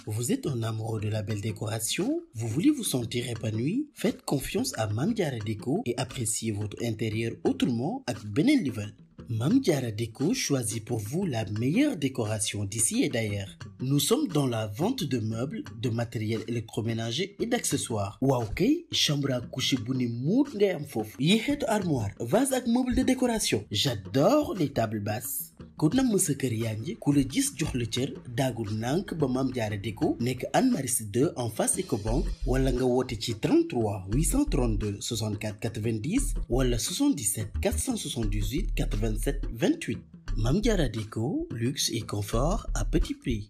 Vous êtes un amoureux de la belle décoration Vous voulez vous sentir épanoui Faites confiance à Mame Diarra Déco et appréciez votre intérieur autrement avec beneen level. Mame Diarra Déco choisit pour vous la meilleure décoration d'ici et d'ailleurs. Nous sommes dans la vente de meubles, de matériel électroménager et d'accessoires. waaw kay chambre à coucher bu ne muut ngay am foofu. yi xeetu armoire, vase ak meuble de décoration. J'adore les tables basses. ku namm sa kër yaa ngi ku la gis jox la cër daagul nànk ba Mame Diarra Déco nekk Anne Maris 2 en face Ecobank wala nga woote ci 33 832 64 90 wala 77 478 87 28 Mame Diarra Déco luxe et confort à petit prix.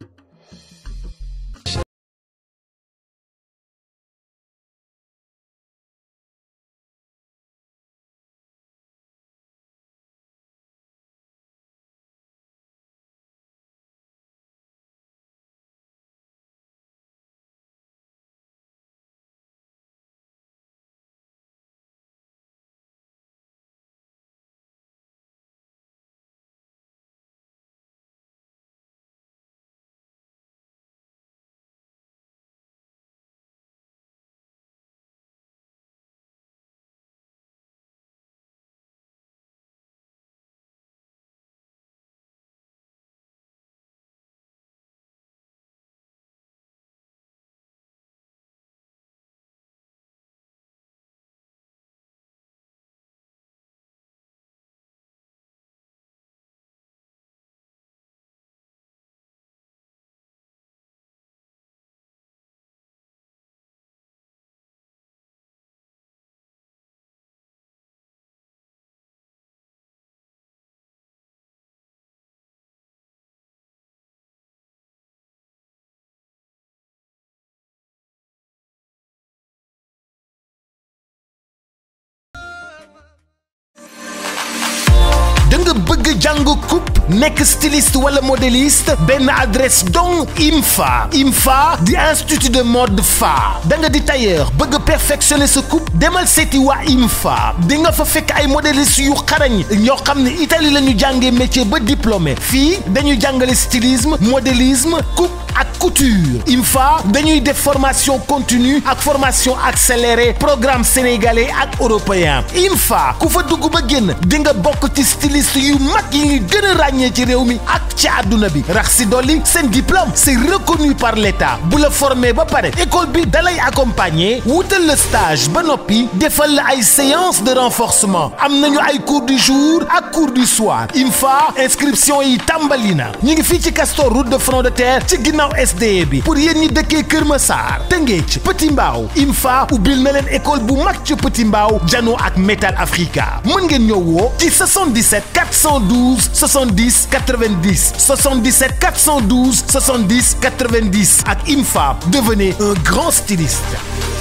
da nga bëgg jàng coupe nekk styliste wala modéliste benn adresse donc IMFA IMFA di institut de mode fa da nga di tailleur bëgg perfectionner sa coupe demal seeti waa IMFA di nga fa fekk ay modéliste yu xarañ ñoo xam ne Italie la ñu jàngee métier ba diplômé fii dañuy jàngale stylisme modélisme coupe ak couture IMFA dañuy def formation continue ak formation accélérée programme sénégalais ak européen IMFA ku fa dugg ba génn di nga bokk ci styliste yu mag yi ngi gën a ràññee ci réew mi ak ci àdduna bi rax si dolli seen diplôme c'est reconnu par l'État bu la formé ba pare école bi dalay accompagner wutal la stage ba noppi defal la ay séance de renforcement am nañu ay cours du jour ak cours du soir IMFA inscription yi tàmbali na ñu ngi fii ci Castor route de front de terre ci ginnaaw SDE bi pour yéen ñi dëkkee Kër Massar Tëngéej Petit Mbaaw IMFA ubbil na leen école bu mag ci Petit Mbaaw jano ak Metal Africa mën ngeen ñëw woo ci 77 412 70 90 77 412 70 90 ak IMFA devenez un grand styliste.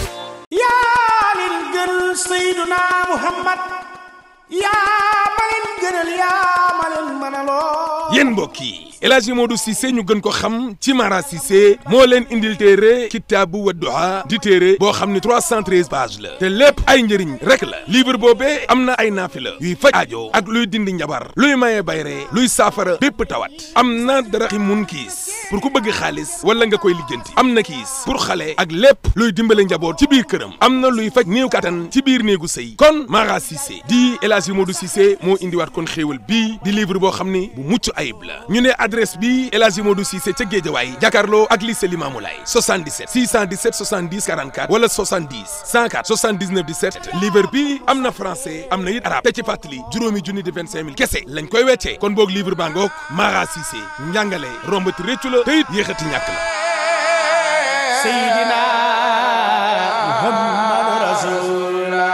yaa leen gën Seyduna Muhammad yaa ma leen gënal yaa ma leen mënaloo yéen mbokk yi El Hadji Modou Cissé ñu gën ko xam ci Mara Cissé moo leen indil téere kitaabu Wadduha di téere boo xam ne 313 pages la te lépp ay njëriñ rek la livre boobee am na ay naafila yuy faj aajo ak luy dindi njabar luy maye bayre luy saafara bépp tawat am na dara mun kiis pour ku bëgg xaalis wala nga koy lijjanti am na kiis pour xale ak lépp luy dimbale njaboot ci biir këram am na luy faj néew kattan ci biir néegu sëy kon Mara Cissé di El Hadji Modou Cissé moo indiwaat kon xéewal bii di livre boo xam ni bu mucc ayib la ñu ne adresse bi El Hadji Modou Cissé ca Géejawaay jàkkaarloo ak lycée Limamoulaye 77 617 70 44 wala 70 104 79 17 livre bi am na français am na it arabe te ci fàttali juróomi junni di 25 000 kese lañ koy weccee kon boog livre baa ngoog Mara Cissé njàngale rombati réccu la te it yéexati ñàkk la Seydina Muhammad Rasulullah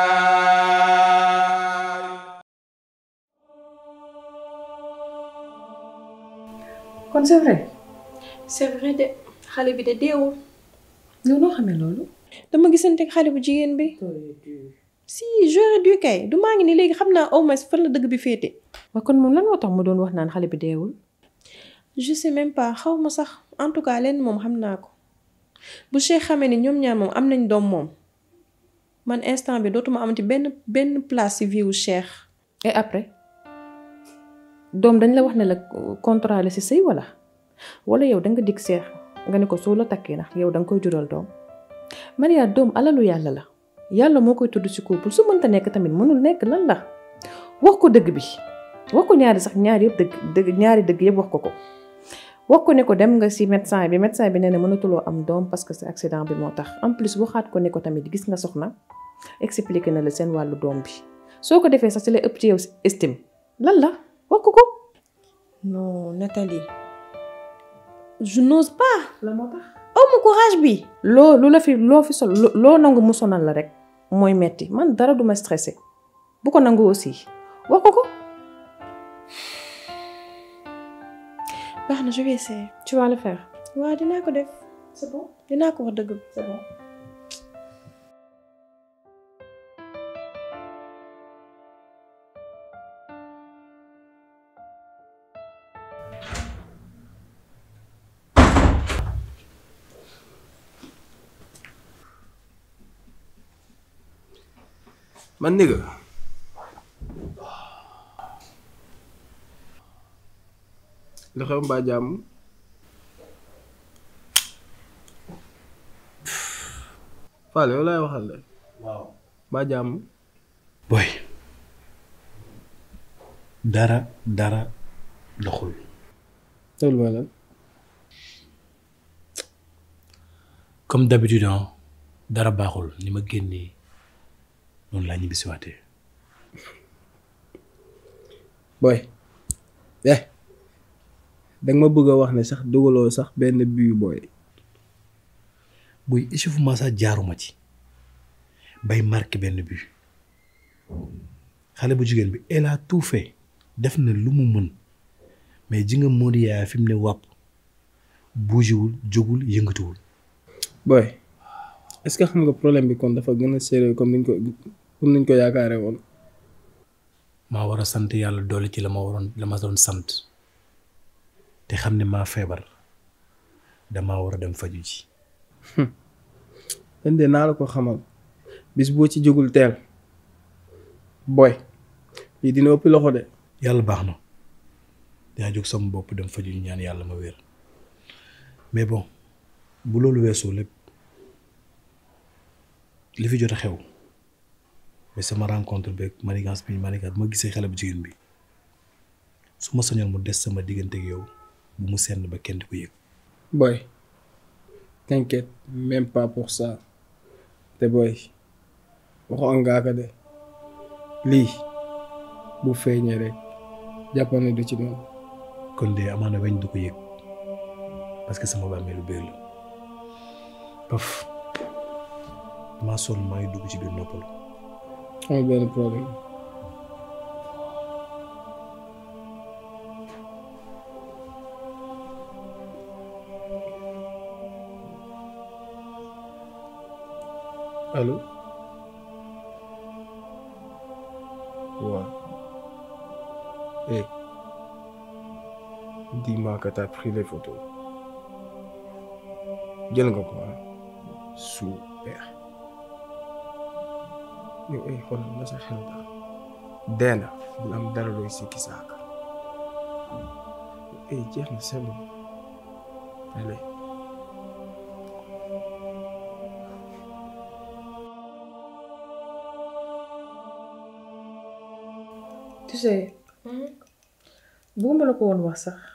kon c'est vrai c'est vrai de xale bi de deewul yow noo xamee loolu. dama gisante ak xale bu jigéen bi si j'aurais dû kay du maa ngi ni léegi xam naa au moins fan la dëgg bi féete waaye kon moom lan moo tax mu doon wax naan xale bi deewul. je sais même pas xaw ma sax en tout cas leen moom xam naa ko bu Cheikh xamee ni ñoom ñaar moom am nañ doom moom man instant bi dootuma amati benn benn place ci vie wu Cheikh et après doom dañ la wax ne la contrat la si sëy wala wala yow da nga dig seex nga ne ko soo la takkee nag yow da nga koy jural doom Maria doom alalu yàlla la yàlla moo koy tudd ci couple su mënta nekk tamit mënul nekk lan la wax ko dëgg bi wax ko ñaari sax ñaari yëpp dëgg dëgg ñaari dëgg yëpp wax ko ko wax ko ne ko dem nga ci médecin bi médecin bi nee na mënatuloo am doom parce que c'est accident bi moo tax en plus waxaat ko ne ko tamit gis nga soxna expliqué na la seen wàllu doom bi soo ko defee sax ci lay ëpp ci yow estime lan la wax ko ko. non Nathalie je n'ose pas la moo tax. aw ma courage bi loo lu la fi loo fi sol loo nangu mu sonal la rek mooy metti man dara du ma stressé bu ko nangu aussi wax ko ko. baax na je vais essayer tu vas le faire. waaw dinaa ko def c'est bon dinaa ko wax dëgg bi c'est bon. man nigga lu xew mbaa jàmm Fall yow laay waxal de waaw mbaa jàmm boy dara dara doxul loolu mooy lan comme d'habitude ah dara baaxul ni ma génnee noonu laa ñibbisiwaatee boy eh danga ma bëgg a wax ne sax dugaloo sax benn bii booy buy échauffement sax jaaruma ci bay marqué benn but xale bu jigéen bi elle a tout fait def na lu mu mën mais ji nga Modou Yaya fi mu ne wàpp bougéwul jógul yëngatuwul boy est-ce que xam nga problème bi kon dafa gën a sérieux comme niñ ko comme niñ ko yaakaare woon maa war a sant yàlla doole ci la ma waroon la ma doon sant te xam ne maa feebar damaa war a dem faju ji len de naa la ko xamal bis boo ci jógul teel boy lii dina ëpp loxo de yàlla baax na yaa jóg sama bopp dem faju ji ñaan yàlla ma wér mais bon bu loolu weesoo lépp li fi jot a xew mais sama rencontre beeg manigance bi manigance bu ma gisee xale bu jigéen bi su ma sañoon mu des sama diggante ak yow bu mu senn ba kenn di ko yëg boy t'inquiète même pas pour ça te boy waxoon ngaa ko de lii bu feeñee rek jàppal ne du ci noonu kon de amaana weñ du ko yëg parce que sama bàmmeelu biir la paf maa sonn maa ngi dugg ci biir noppalu amul benn problème allô waaw eh dis-moi que t'as pris les photos jël nga ko ah super yow ay xoolal na sa xel daal dee na bul am dara looy sikki saaka ay jeex na c'est bon allez tu sais bëgguma la ko woon wax sax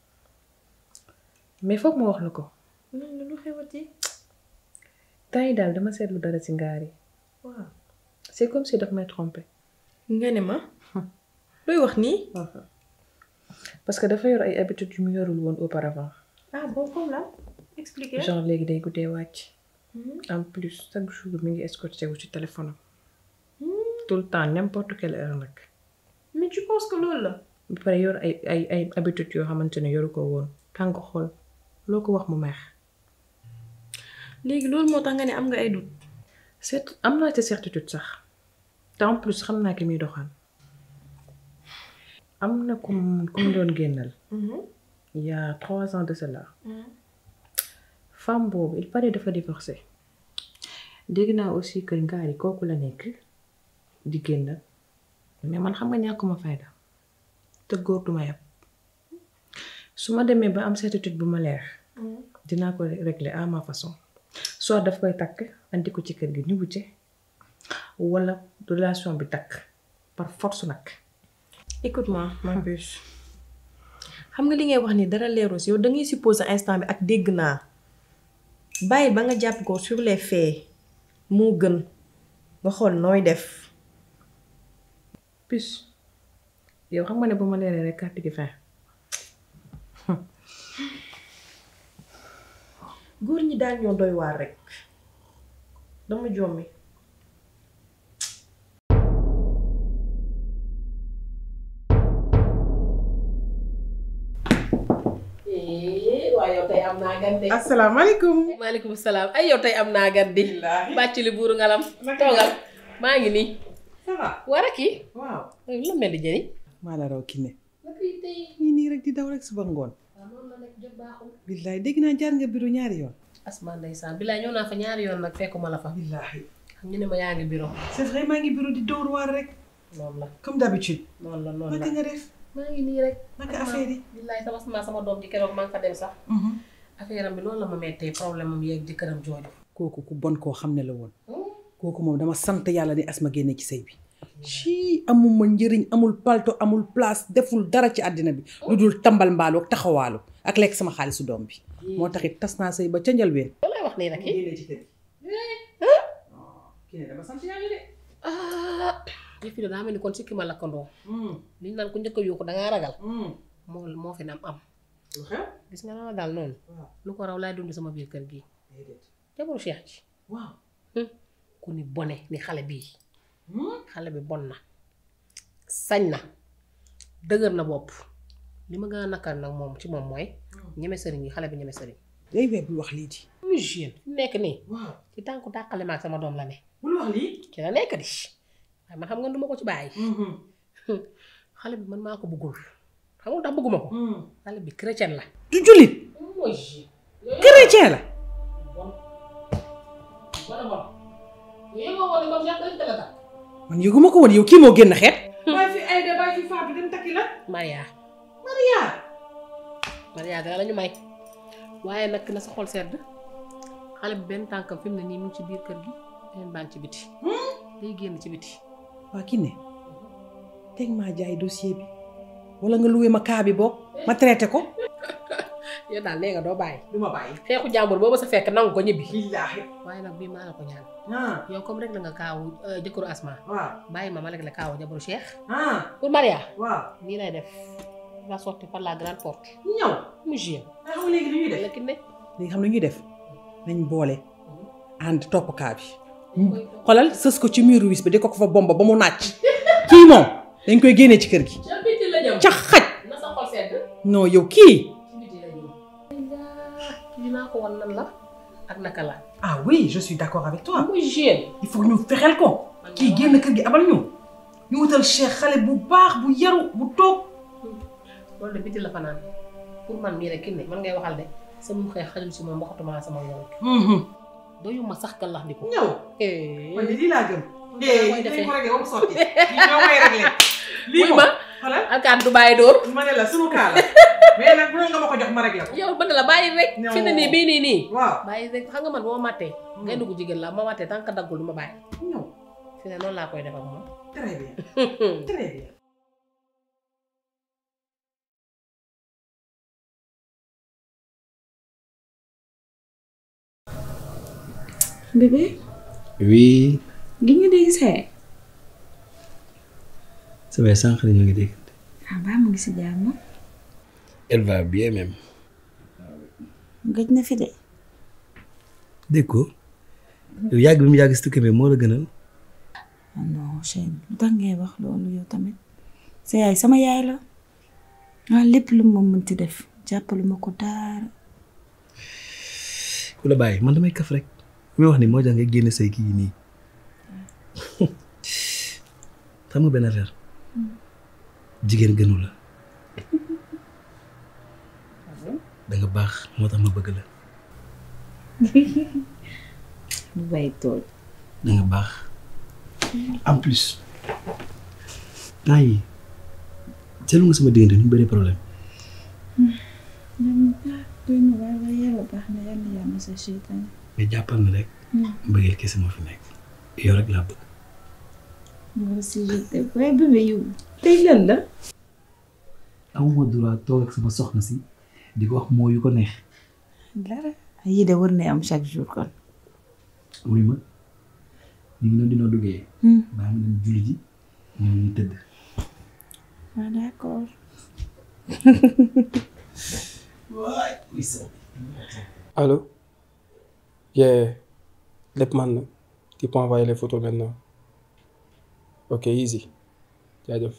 mais foog ma wax la ko lan lu xewati temps yi daal dama seetlu dara ci ngaar yi waaw c'est comme si daf may tromper nga ne ma looy wax nii parce que dafa yor ay habitudes yu mu yorul woon auparavant ah bon comme là expliquer genre léegi day guddee wàcc en plus chaque jour mi ngi escorté wu ci téléphone am tout le temps n'importe quelle heure nag mais tu penses que loolu la ba pare yor ay ay ay habitudes yoo xamante ne yoru ko woon tàng xool loo ko wax mu meex léegi loolu moo tax nga ne am nga ay doute c'est am naa ci certitude sax te en plus xam naa ki muy doxaan am na ku mu ku mu doon génnal il y a trois ans de cela femme boobu il paraît dafa divorcé dégg naa aussi que ngaari kooku la nekk di génnal mais man xam nga ñàkkuma fayda te góor duma yab su ma demee ba am certitude bu ma leer dinaa ko régler à ma façon soit daf koy takk andi ko ci kër gi ñu wute wala relation bi takk par force nag écoute-moi ma puce xam nga li ngay wax ni dara leeru si yow da ngay supposer instant bi ak dégg naa bàyyi ba nga jàpp ko sur les faits moo gën nga xool nooy def plus yow xam nga ne bu ma leeree rek carte gi fin góor ñi daal ñoo doy waar rek dama jommi waaye yow tey am naa gan de. asalaamaaleykum. maaleykum salaam ay yow tey am naa gan de. bàcc li buuru ngalam. toogal maa ngi nii. ça va. war a kii. waaw. la mel ni jëriñ. maa la raw Kiné. naka yi tey. ñii nii rek di daw rek suba ngoon. waaw noonu la nekk jot baaxul. billaay dégg naa jaar nga bureau ñaari yoon. asmaa ndeysaan bilaay ñëw naa fa ñaari yoon nag fekkuma la fa. billaahi. xam ñu ne ma yaa ngi bureau. c'est vrai maa ngi bureau di dóor waar rek. noonu la comme d'habitude. noonu la noonu la naka nga def. maa ngi nii rek. naka affaire yi. bilaay sama sama sama doom ji keroog maa ngi fa dem sax. affaire am bi loolu la ma mettee problème am yeeg jëkkëram jooju. kooku ku bon koo xam ne la woon. kooku moom dama sant yàlla ni asma génne ci sëy bi. ci amuma njëriñ amul palto amul place deful dara ci àddina bi. lu dul tambal mbaalu ak taxawaalu ak lekk sama xaalisu doom bi. moo taxit tas naa sëy ba ca njëlbeen. loolu lay wax nii nag yi. kii dama sant yàlla de. ah yëf yi daa mel ni kon sikki ma lakkandoo. li ñu naan ku njëkk a yuuxu dangaa ragal. moo moo fi nam am. lu xew. gis nga la daal noonu. waaw lu ko raw laay dund sama biir kër gi. déedéet. jabaru Cheikh ji. waaw. ku ni bone ni xale bii. xale bi bon na. sañ na. dëgër na bopp. li ma gën a nakar nag moom ci moom mooy. ñeme sëriñ yi xale bi ñeme sëriñ. day weer bul wax lii di. muy jeune fi mu nekk nii. waaw. ci tànku dàqale ma ak sama doom la ne. bul wax lii. ci la nekk di. waaye man xam nga duma ko ci bàyyi. xale bi man maa ko bëggul. xam nga ndax bëgguma ko. xale bi chrétien la. du jullit. mooy jeune. chrétien la. bon bon bon. yooyu nga woon comme Cheikh dañ teel a takk. man yëguma ko woon yow kii moo génn xeet. bàyyi fi Aïda bàyyi fi Fatou dem takki la. Maria. Maria. Maria dara la ñu may. waaye nag na sa xol sedd xale bi benn tànkam fi mu ne nii mu ngi ci biir kër gi beneen baa ngi ci biti. day génn ci biti. waa Kiné teg maa jaay dossier bi wala nga loué ma kaa bi boog ma traité ko. yow daal nee nga doo bàyyi. du ma bàyyi. xeexu jàmbur boobu sa fekk nangu ko ñibbi. billaahi. waaye nag bii maa la ko ñaan. ah yow comme rek la nga kaawu jëkkëru Asma. waaw bàyyi ma ma rek la kaawu jabaru Cheikh. ah pour Maria. waaw. nii lay def va sortir par la grande porte. ñëw. mu jeex. nga xam léegi lu ñuy def. la ki ne. léegi xam lu ñuy def nañ boole ànd topp kaa bi. xoolal sës ko ci muru wis bi di ko ko fa bomba ba mu nàcc. kii moom dañ koy génnee ci kër gi. ca biti la jëm. ca xaj. na sa xol sedd. non yow kii. ci biti la jëm. kii naa ko wan nan la ak naka la. ah oui je suis d'accord avec toi. muy jeune. il faut ñu fexeel ko. kii génn kër gi abal ñu. ñu wutal Cheikh xale bu baax bu yaru bu toog. loolu de biti la fanaan pour man mii rek ki ne man ngay waxal de sama xëy xajul si moom waxatuma sama yoon. doyuma sax gàllax di ko. ñëw. eh. man de lii laa gëm. Yaa koy eh defee. dañ ko réglé ba mu sotti. lii ñoo koy réglé. lii wuy moom ma xoolal alkaat du bàyyi dóor. ma ne la sunu kaa la. mais nag bu nga ma ko jox ma réglé ko. yow bëgg la bàyyi rek. Non. fi ne nii bii nii nii. waaw. bàyyi rek xam nga man boo màttee. ngay dugg jigéen la ma màttee tant que daggul du ma bàyyi. ñëw. fi ne noonu laa koy def ak moom. très bien. très bien. bébé oui gi nga dégg see samay sànq la ñoo ngi dégg ah baa mu ngi si jàmm elle va bien même gëj na fi de dégg ko yow yàgg bi mu yàgg si tukki bi moo la gënal ah non Cheikh lu tax ngay wax loolu yow tamit sa yaay sama yaay la ah lépp lu ma mënti def jàppalu ma ko daara ku la bàyyi man damay kaf rek mi wax ni moo tax nga génne say kii nii xam nga benn affaire jigéen gënu la da nga baax moo tax ma bëgg la bu bàyyi tool da nga baax en plus temps yi seetlu nga sama diggante ñu bëri problème doy na waay waay yàlla baax na yàlla yàlla sa seytaane mais jàppal na rek mbëggeel kese moo fi nekk yow rek laa bëgg moi aussi je t'aime waaye bébé yow tey lan la amuma droit toog ak sama soxna si di ko wax moo yu ko neex dara yii de war na am chaque jour kon wuy ma ñu ngi doon dina duggee baa ngi dem julli ji ñoom ñu tëdd ah d'accord Allô Yeah. lépp man na tu peux envoyer les photos maintenant ok easy jaajëf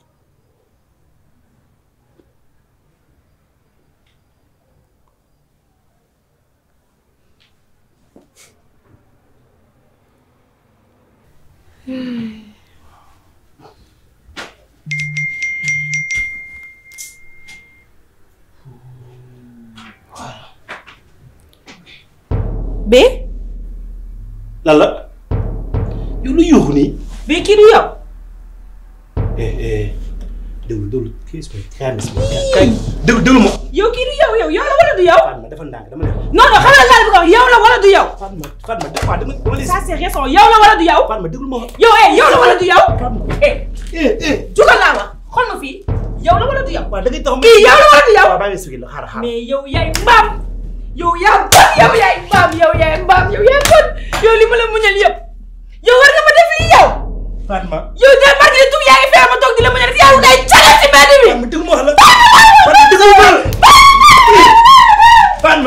bee lan la yow lu yuuxu nii bee kii du yow eh eh déglu déglu kii is kay kay déglu déglu ma yow kii du yow yow yow la wala du yow Fatma dafa ndànk dama ne non non xamal laa la bëgg a wax yow la wala du yow Fatma Fatma des fois dama dama lay ça c'est récent yow la wala du yow Fatma déglu ma yow eh yow la wala du yow eh eh eh jugal laa wax xool ma fii yow la wala du yow waaw da ngay tax kii yow la wala du yow waaw baa ngi expliqué la xaaral xaaral mais yow yaay mbaam yow yaa bon yow yaay mbaam yow yaay mbaam yow yaay bon yow li ma la muñal yëpp yow war nga ma def lii yow Fatma yow de barke de tug yaa ngi feebar ma toog di la muñal yow ngay cagal ci mbedd bi Fatma déglu ma wax la Fatma déglu ma wax la Fatma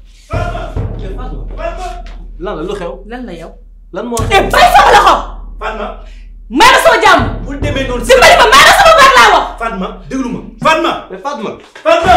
lan la lu xew lan la yow lan moo eh xew bay sama loxo Fatma may ma sama jàmm bu demee noonu si mbedd ma may ma sama baat laa wax Fatma déglu ma Fatma mais Fatma Fatma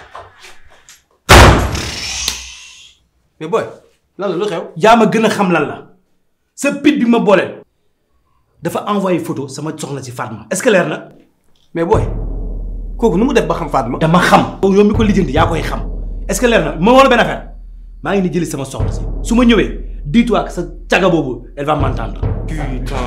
mais boy lan la lu xew yaa ma gën a xam lan la sa pit bi ma booleel dafa envoyé photo sama soxna si Fatma est-ce que leer na mais boy kooku nu mu def ba xam Fatma dama xam yow mi ko lijjanti yaa koy xam est-ce que leer na ma wala benn affaire maa ngi ni jëli sama soxna si su ma ñëwee dis-toi que sa caga boobu elle va m'entendre putain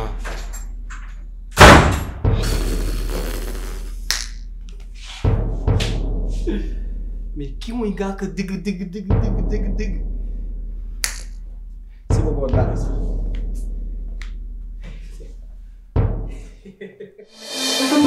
mais kii mooy ngaa ko dëgg dëgg dëgg dëgg dëgg dëgg si booboo dara sax